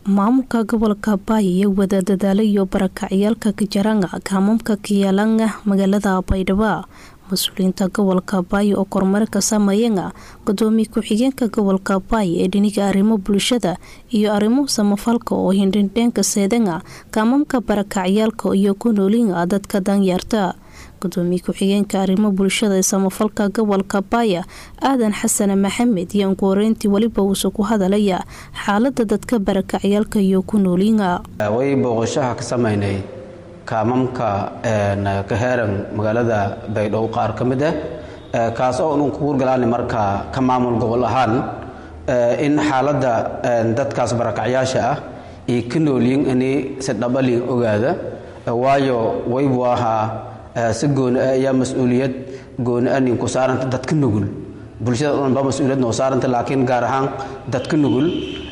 maamulka gobolka baay iyo wada dadaalo iyo barakacyaalka kajaranga kaamamka kiyaalanga magaalada baydhabo mas-uuliyiinta gobolka baay oo kormari ka sameeyanga gudoomiye ku-xigeenka gobolka baay ee dhiniga arrimo bulshada iyo arrimo samafalka oo hindhindheenka seedanga kaamamka barakacyaalka iyo ku noolinga dadka danyaarta gudoomiye ku-xigeenka arrimo bulshada ee samafalka gobolka baaya aadan xasan maxamed iyo ugu horeyntii weliba uuse ku hadalaya xaalada dadka barakacyaalka iyo ku noolinga way booqashaha ka samaynay kaamamka ka heeran magaalada baydhabo qaar ka mid ah kaas oo unu kugu galaana markaa ka maamul gobol ahaan in xaaladda dadkaas barakacyaasha ah iyo ka noolyin inay si dhabali ogaada waayo waybu ahaa si gooni ah ayaa mas-uuliyad gooni ah ninku saaranta dadka nugul bulshada dhan ba mas-uuliyad noo saaranta laakiin gaar ahaan dadka nugul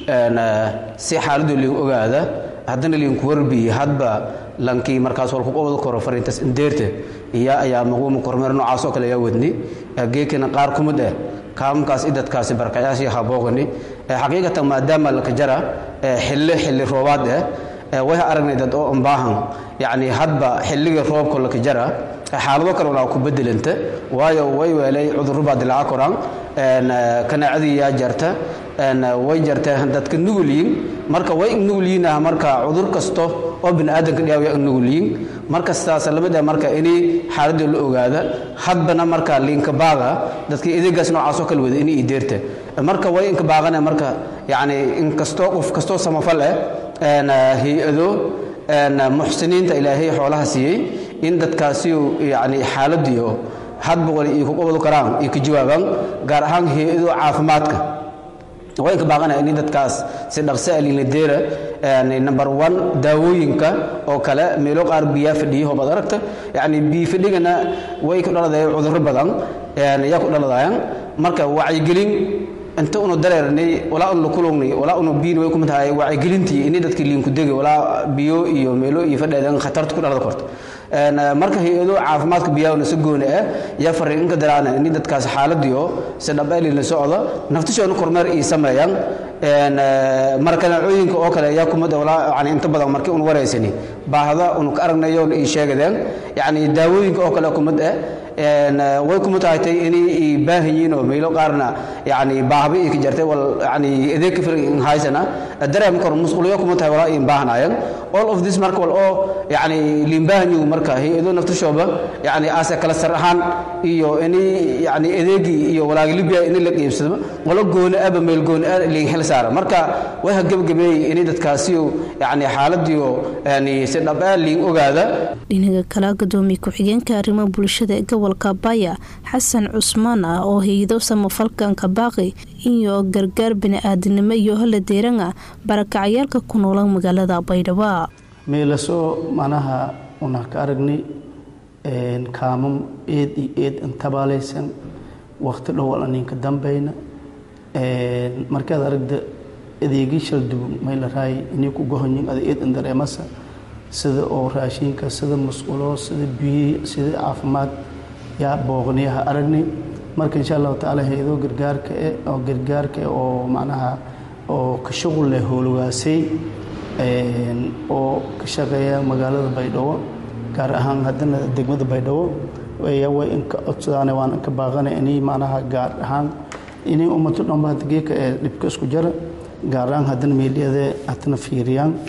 si xaaladoo liin ogaada haddana liinku warbiyi hadba lankii markaas walku wada koro fariintas indeerta iya ayaa maguuma kormeer noocaas oo kale ayaa wadni geekana qaar kumid ah kaamamkaas i dadkaasi barakayaashii habooqani xaqiiqatan maadaama laka jara xilli xilli roobaad ah way aragnay dad oo umbaahan yacni hadba xilligii roobka laka jara xaalado kale walaa ku bedelanta waayo way weelay cudurro baa dilaaca koraan kanaacadii yaa jarta way jarta dadka nugulyiin marka way nugulyiin ah marka cudur kasto oo biniaadanka dhaawiya nugulyiin marka sidaas lamid ah marka inay xaaladda la ogaada hadbana marka liinka baaga dadkii ideegaas noocaas oo kale wada inay ideerta marka way inka baaqana marka yacni inkastoo qof kastoo samafal ah hay-ado muxsiniinta ilaahay xoolaha siiyey in dadkaasi yani xaaladiio hadba wali iyo kuqabadu karaan iyo ka jawaabaan gaar ahaan hay-ado caafimaadka waa inka baaqanaya in dadkaas si dhaqso alinadeera number one daawooyinka oo kale meelo qaar biyaa fadhiya hoobaad aragta yani biyo fadhigana way ku dhaladayaan cudurro badan yaa ku dhaladayaan marka wacyigelin inta unu dareernay walaa unu kulungnay walaa unu biin way kumid tahay wacyigelintii ini dadkii liinku degay walaa biyo iyo meelo iyo fadheedan khatarta ku dhalada korto marka hay-ado caafimaadka biyaahuna si gooni ah yaa fariin inka daraana ini dadkaas xaaladiio si dhabeeli la socda naftishoona kormeer ii sameeyaan markanaacooyinka oo kale ayaa kumid walaa yani inta badan markii unu wareysani baahda unu ka aragnayoona ii sheegadeen yani daawooyinka oo kale kumid ah way kuma tahatay inay baahan yihiin oo meelo qaarna yani baahba ii ka jartay wal yani adeeg ka filan haysana dareem kor musquliyo kuma tahay walaa in baahanayan all of this marka wal oo yani liin baahan yihiin marka hay-ado naftashooba yani aase kala sar ahaan iyo inay yani adeegii iyo walaagi libya in la qiibsado walo gooni aba meel gooni ah liin xil saara marka way ha gebagabeeyey inay dadkaasi yani xaaladiio yani si dhab ah liin ogaada dhinaga kale gudoomiye ku-xigeenka arrimaha bulshada ee gobolka baya xasan cusmaan ah oo hay-ado samafalkanka baaqi iyo gargaar bini-aadinimo iyo hala deeranga barakacayaalka ku noola magaalada baydhabo meelasoo manaha una ka aragnay kaamam eed iyo eed intabaalaysan waqti dhowal aninka dambeyna markaad aragda adeegi shalduwan mayla raay inay ku gohonyin ada eed indareemasa sida oo raashinka sida musqulo sida biyi sida caafimaad yaa booqniyaha aragnay marka insha allahu tacaala hay-ado gargaarka e oo gargaarka oo macnaha oo ka shuqul leh howlwaasay oo ka shaqeeya magaalada baydhabo gaar ahaan haddana degmada baydhabo way inka codsadaan waan inka baaqana inay macnaha gaar ahaan inay ummato dhanba hadda geeka ee dhibka isku jara gaar ahaan haddana meelyada haddana fiiriyaan